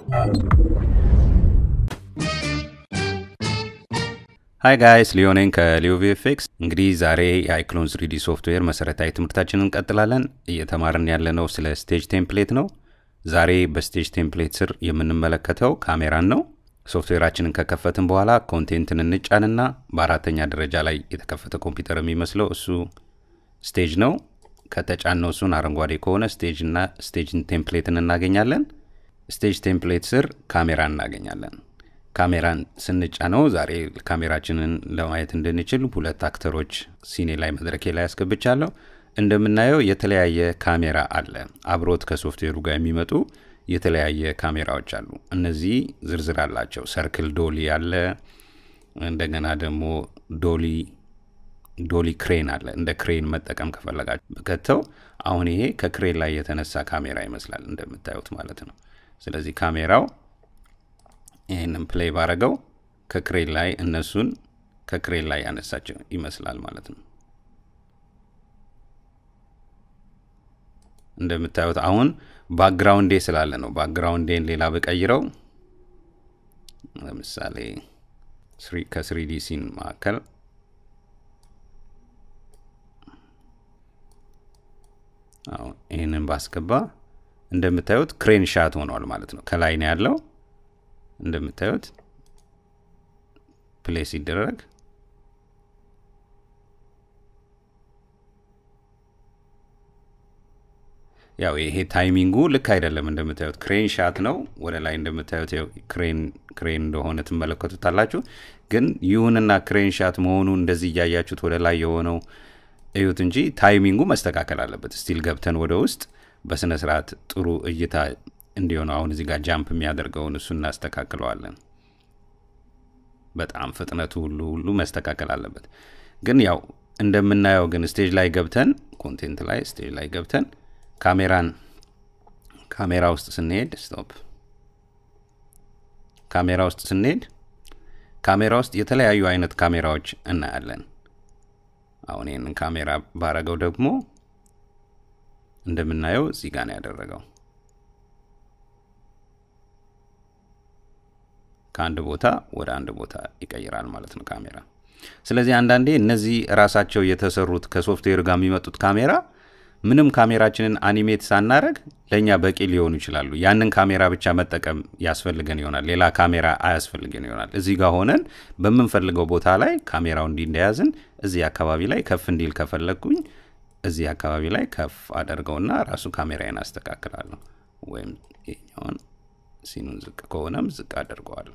ሃይ ጋይስ ሊዮኔን ከሊዮ ቪኤፍኤክስ። እንግዲህ ዛሬ የአይክሎን ስሪዲ ሶፍትዌር መሰረታዊ ትምህርታችንን እንቀጥላለን። እየተማርን ያለነው ስለ ስቴጅ ቴምፕሌት ነው። ዛሬ በስቴጅ ቴምፕሌት ስር የምንመለከተው ካሜራን ነው። ሶፍትዌራችንን ከከፈትን በኋላ ኮንቴንትን እንጫንና በአራተኛ ደረጃ ላይ የተከፈተ ኮምፒውተር የሚመስለው እሱ ስቴጅ ነው። ከተጫነው እሱን አረንጓዴ ከሆነ ስቴጅ እና ስቴጅን ቴምፕሌትን እናገኛለን። ስቴጅ ቴምፕሌት ስር ካሜራ እናገኛለን። ካሜራን ስንጫነው ዛሬ ካሜራችንን ለማየት እንድንችል ሁለት አክተሮች ሲኔ ላይ መድረኬ ላይ ያስገብቻለሁ። እንደምናየው የተለያየ ካሜራ አለ። አብሮት ከሶፍትዌሩ ጋር የሚመጡ የተለያየ ካሜራዎች አሉ። እነዚህ ዝርዝር አላቸው። ሰርክል ዶሊ አለ። እንደገና ደግሞ ዶሊ ዶሊ ክሬን አለ። እንደ ክሬን መጠቀም ከፈለጋችሁ በከተው አሁን ይሄ ከክሬን ላይ የተነሳ ካሜራ ይመስላል እንደምታዩት ማለት ነው። ስለዚህ ካሜራው ይህንን ፕሌይ ባረገው ከክሬን ላይ እነሱን ከክሬን ላይ ያነሳቸው ይመስላል ማለት ነው። እንደምታዩት አሁን ባክግራውንዴ ስላለ ነው። ባክግራውንዴን ሌላ ብቀይረው ለምሳሌ ከስሪዲ ሲን መካከል አሁን ይህንን ባስገባ እንደምታዩት ክሬን ሻት ሆኗል ማለት ነው። ከላይ ነው ያለው እንደምታዩት ፕሌይ ሲደረግ ያው ይሄ ታይሚንጉ ልክ አይደለም። እንደምታዩት ክሬን ሻት ነው። ወደ ላይ እንደምታዩት ክሬን ክሬን እንደሆነ ትመለከቱታላችሁ። ግን ይሁንና ክሬን ሻት መሆኑ እንደዚህ እያያችሁት ወደ ላይ የሆነው እዩት እንጂ ታይሚንጉ መስተካከል አለበት። ስቲል ገብተን ወደ ውስጥ በስነ ስርዓት ጥሩ እይታ እንዲሆነው አሁን እዚህ ጋር ጃምፕ የሚያደርገውን እሱ እናስተካክለዋለን። በጣም ፍጥነቱ ሁሉ ሁሉ መስተካከል አለበት። ግን ያው እንደምናየው ግን ስቴጅ ላይ ገብተን ኮንቴንት ላይ ስቴጅ ላይ ገብተን ካሜራን ካሜራ ውስጥ ስንሄድ ስቶፕ ካሜራ ውስጥ ስንሄድ ካሜራ ውስጥ የተለያዩ አይነት ካሜራዎች እናያለን። አሁን ይህንን ካሜራ ባረገው ደግሞ እንደምናየው እዚህ ጋር ነው ያደረገው። ከአንድ ቦታ ወደ አንድ ቦታ ይቀይራል ማለት ነው ካሜራ። ስለዚህ አንዳንዴ እነዚህ ራሳቸው የተሰሩት ከሶፍትዌር ጋር የሚመጡት ካሜራ ምንም ካሜራችንን አኒሜት ሳናረግ ለእኛ በቂ ሊሆኑ ይችላሉ። ያንን ካሜራ ብቻ መጠቀም ያስፈልገን ይሆናል። ሌላ ካሜራ አያስፈልገን ይሆናል። እዚህ ጋር ሆነን በምንፈልገው ቦታ ላይ ካሜራው እንዲ እንደያዝን እዚህ አካባቢ ላይ ከፍ እንዲል ከፈለግኩኝ እዚህ አካባቢ ላይ ከፍ አደርገውና ራሱ ካሜራዬን አስተካክላለሁ። ወይም ይኛውን ሲኑን ዝቅ ከሆነም ዝቅ አደርገዋለሁ።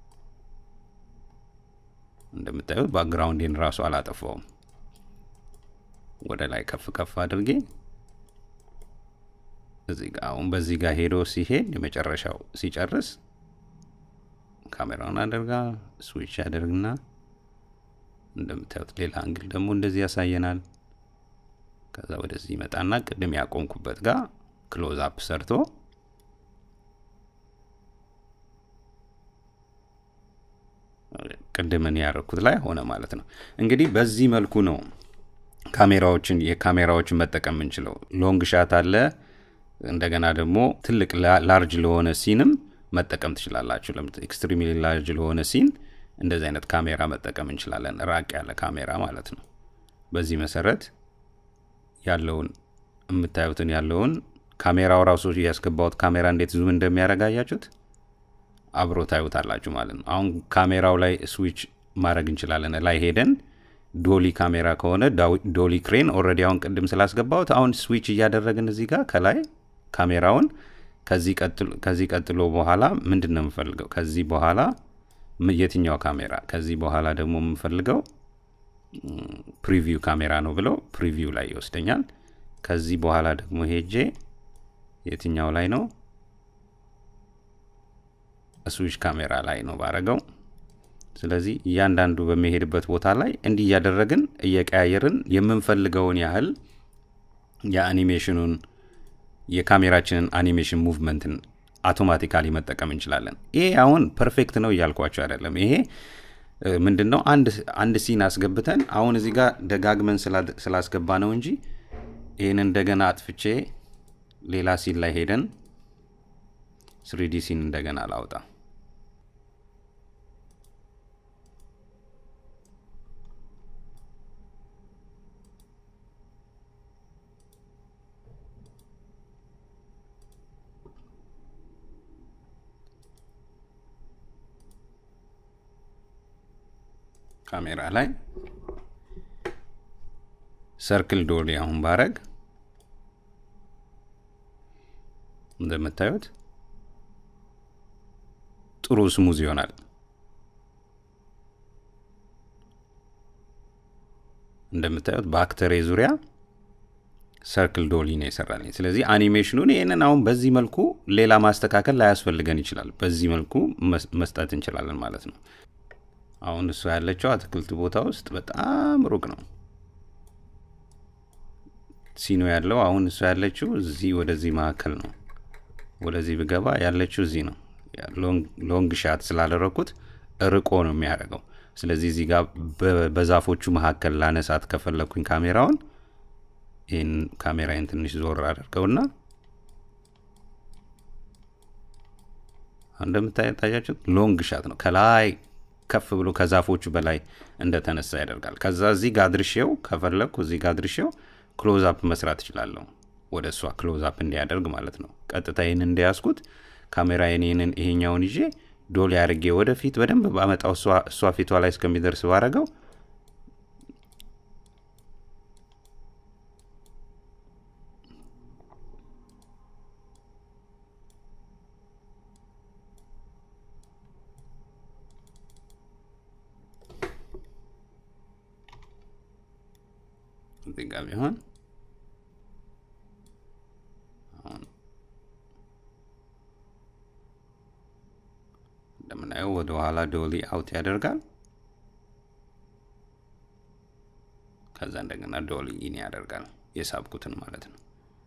እንደምታዩት ባክግራውንዴን ራሱ አላጠፋውም። ወደ ላይ ከፍ ከፍ አድርጌ እዚህ ጋር አሁን በዚህ ጋር ሄዶ ሲሄድ የመጨረሻው ሲጨርስ ካሜራውን አደርጋ ስዊች ያደርግና እንደምታዩት ሌላ አንግል ደግሞ እንደዚህ ያሳየናል። ከዛ ወደዚህ ይመጣና ቅድም ያቆምኩበት ጋር ክሎዝ አፕ ሰርቶ ቅድምን ያደረኩት ላይ ሆነ ማለት ነው። እንግዲህ በዚህ መልኩ ነው ካሜራዎችን የካሜራዎችን መጠቀም የምንችለው። ሎንግ ሻት አለ። እንደገና ደግሞ ትልቅ ላርጅ ለሆነ ሲንም መጠቀም ትችላላችሁ። ኤክስትሪምሊ ላርጅ ለሆነ ሲን እንደዚህ አይነት ካሜራ መጠቀም እንችላለን። ራቅ ያለ ካሜራ ማለት ነው። በዚህ መሰረት ያለውን የምታዩትን ያለውን ካሜራው ራሱ ያስገባውት ካሜራ እንዴት ዙም እንደሚያደርግ አያችሁት? አብሮ ታዩታላችሁ ማለት ነው። አሁን ካሜራው ላይ ስዊች ማድረግ እንችላለን። ላይ ሄደን ዶሊ ካሜራ ከሆነ ዶሊ ክሬን ኦልሬዲ አሁን ቅድም ስላስገባሁት አሁን ስዊች እያደረግን እዚህ ጋር ከላይ ካሜራውን ከዚህ ቀጥሎ በኋላ ምንድን ነው የምፈልገው? ከዚህ በኋላ የትኛው ካሜራ? ከዚህ በኋላ ደግሞ የምፈልገው ፕሪቪው ካሜራ ነው ብለው ፕሪቪው ላይ ይወስደኛል። ከዚህ በኋላ ደግሞ ሄጄ የትኛው ላይ ነው? ስዊች ካሜራ ላይ ነው ባረገው። ስለዚህ እያንዳንዱ በሚሄድበት ቦታ ላይ እንዲህ እያደረግን እየቀያየርን የምንፈልገውን ያህል የአኒሜሽኑን የካሜራችንን አኒሜሽን ሙቭመንትን አውቶማቲካሊ መጠቀም እንችላለን። ይሄ አሁን ፐርፌክት ነው እያልኳቸው አይደለም። ይሄ ምንድን ነው አንድ ሲን አስገብተን አሁን እዚህ ጋር ደጋግመን ስላስገባ ነው እንጂ ይህን እንደገና አጥፍቼ ሌላ ሲን ላይ ሄደን ስሪዲ ሲን እንደገና ላውጣ። ካሜራ ላይ ሰርክል ዶሊ አሁን ባረግ እንደምታዩት ጥሩ ስሙዝ ይሆናል። እንደምታዩት በአክተሬ ዙሪያ ሰርክል ዶሊ ነው የሰራልኝ። ስለዚህ አኒሜሽኑን ይህንን አሁን በዚህ መልኩ ሌላ ማስተካከል ላያስፈልገን ይችላል። በዚህ መልኩ መስጠት እንችላለን ማለት ነው። አሁን እሷ ያለችው አትክልት ቦታ ውስጥ በጣም ሩቅ ነው ሲኖ ያለው። አሁን እሷ ያለችው እዚህ ወደዚህ መካከል ነው። ወደዚህ ብገባ ያለችው እዚህ ነው። ሎንግ ሻት ስላደረግኩት ርቆ ነው የሚያደርገው። ስለዚህ እዚህ ጋር በዛፎቹ መካከል ላነሳት ከፈለግኩኝ ካሜራውን ይህን ካሜራዬን ትንሽ ዞር አድርገውና እንደምታያችሁት ሎንግ ሻት ነው ከላይ ከፍ ብሎ ከዛፎቹ በላይ እንደተነሳ ያደርጋል። ከዛ እዚህ ጋር አድርሼው ከፈለግኩ እዚህ ጋር አድርሼው ክሎዝ አፕ መስራት እችላለሁ። ወደ እሷ ክሎዝ አፕ እንዲያደርግ ማለት ነው። ቀጥታ ይህን እንዲያስኩት ካሜራ ይህንን ይሄኛውን ይዤ ዶል ያድርጌ ወደፊት በደንብ ባመጣው እሷ ፊቷ ላይ እስከሚደርስ ባረገው እዚህ ጋር ቢሆን እንደምናየው ወደ ኋላ ዶሊ አውት ያደርጋል። ከዛ እንደገና ዶሊ ኢን ያደርጋል። የሳብኩትን ማለት ነው።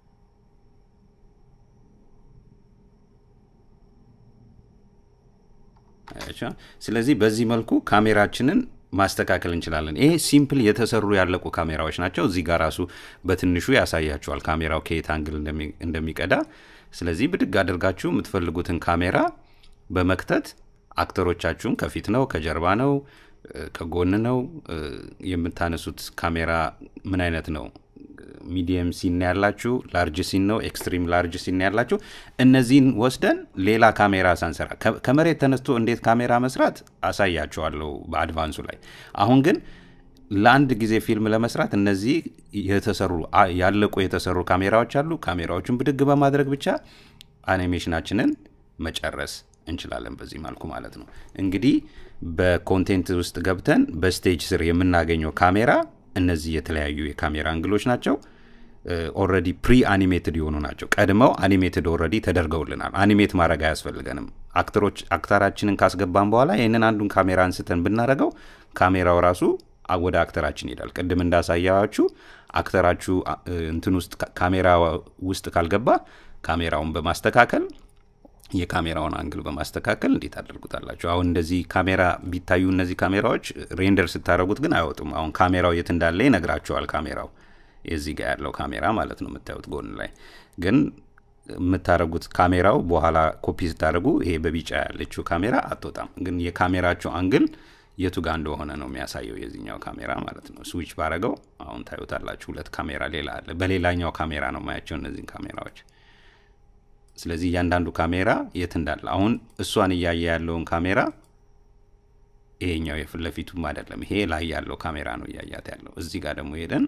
ስለዚህ በዚህ መልኩ ካሜራችንን ማስተካከል እንችላለን። ይሄ ሲምፕል የተሰሩ ያለቁ ካሜራዎች ናቸው። እዚህ ጋር ራሱ በትንሹ ያሳያቸዋል ካሜራው ከየት አንግል እንደሚቀዳ። ስለዚህ ብድግ አድርጋችሁ የምትፈልጉትን ካሜራ በመክተት አክተሮቻችሁን ከፊት ነው፣ ከጀርባ ነው፣ ከጎን ነው የምታነሱት ካሜራ ምን አይነት ነው? ሚዲየም ሲን ያላችሁ፣ ላርጅ ሲን ነው፣ ኤክስትሪም ላርጅ ሲን ያላችሁ። እነዚህን ወስደን ሌላ ካሜራ ሳንሰራ ከመሬት ተነስቶ እንዴት ካሜራ መስራት አሳያችኋለሁ በአድቫንሱ ላይ። አሁን ግን ለአንድ ጊዜ ፊልም ለመስራት እነዚህ የተሰሩ ያለቁ የተሰሩ ካሜራዎች አሉ። ካሜራዎቹን ብድግ በማድረግ ብቻ አኒሜሽናችንን መጨረስ እንችላለን በዚህ መልኩ ማለት ነው። እንግዲህ በኮንቴንት ውስጥ ገብተን በስቴጅ ስር የምናገኘው ካሜራ እነዚህ የተለያዩ የካሜራ አንግሎች ናቸው። ኦልሬዲ ፕሪ አኒሜትድ የሆኑ ናቸው። ቀድመው አኒሜትድ ኦልሬዲ ተደርገውልናል። አኒሜት ማድረግ አያስፈልገንም። አክተሮች አክተራችንን ካስገባን በኋላ ይህንን አንዱን ካሜራ አንስተን ብናደረገው ካሜራው ራሱ ወደ አክተራችን ይሄዳል። ቅድም እንዳሳያችሁ አክተራችሁ እንትን ውስጥ ካሜራ ውስጥ ካልገባ ካሜራውን በማስተካከል የካሜራውን አንግል በማስተካከል እንዴት አደርጉታላችሁ? አሁን እንደዚህ ካሜራ ቢታዩ እነዚህ ካሜራዎች ሬንደር ስታደረጉት ግን አይወጡም። አሁን ካሜራው የት እንዳለ ይነግራቸዋል። ካሜራው የዚህ ጋር ያለው ካሜራ ማለት ነው የምታዩት ጎን ላይ ግን የምታደረጉት ካሜራው በኋላ ኮፒ ስታደረጉ ይሄ በቢጫ ያለችው ካሜራ አትወጣም። ግን የካሜራቸው አንግል የቱ ጋር እንደሆነ ነው የሚያሳየው የዚህኛው ካሜራ ማለት ነው። ስዊች ባረገው አሁን ታዩታላችሁ። ሁለት ካሜራ ሌላ አለ። በሌላኛው ካሜራ ነው ማያቸው እነዚህን ካሜራዎች ስለዚህ እያንዳንዱ ካሜራ የት እንዳለ አሁን እሷን እያየ ያለውን ካሜራ ይሄኛው የፊት ለፊቱም አይደለም፣ ይሄ ላይ ያለው ካሜራ ነው እያያት ያለው። እዚህ ጋር ደግሞ ሄደን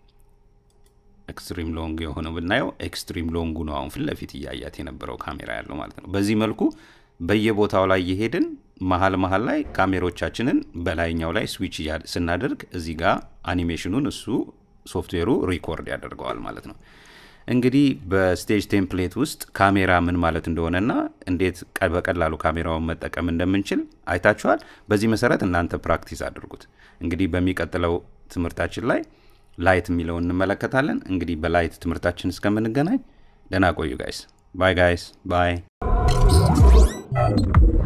ኤክስትሪም ሎንግ የሆነው ብናየው ኤክስትሪም ሎንጉ ነው አሁን ፊት ለፊት እያያት የነበረው ካሜራ ያለው ማለት ነው። በዚህ መልኩ በየቦታው ላይ እየሄድን መሀል መሀል ላይ ካሜሮቻችንን በላይኛው ላይ ስዊች ስናደርግ እዚህ ጋር አኒሜሽኑን እሱ ሶፍትዌሩ ሪኮርድ ያደርገዋል ማለት ነው። እንግዲህ በስቴጅ ቴምፕሌት ውስጥ ካሜራ ምን ማለት እንደሆነና እንዴት በቀላሉ ካሜራውን መጠቀም እንደምንችል አይታችኋል። በዚህ መሰረት እናንተ ፕራክቲስ አድርጉት። እንግዲህ በሚቀጥለው ትምህርታችን ላይ ላይት የሚለውን እንመለከታለን። እንግዲህ በላይት ትምህርታችን እስከምንገናኝ ደህና ቆዩ ጋይስ። ባይ ጋይስ ባይ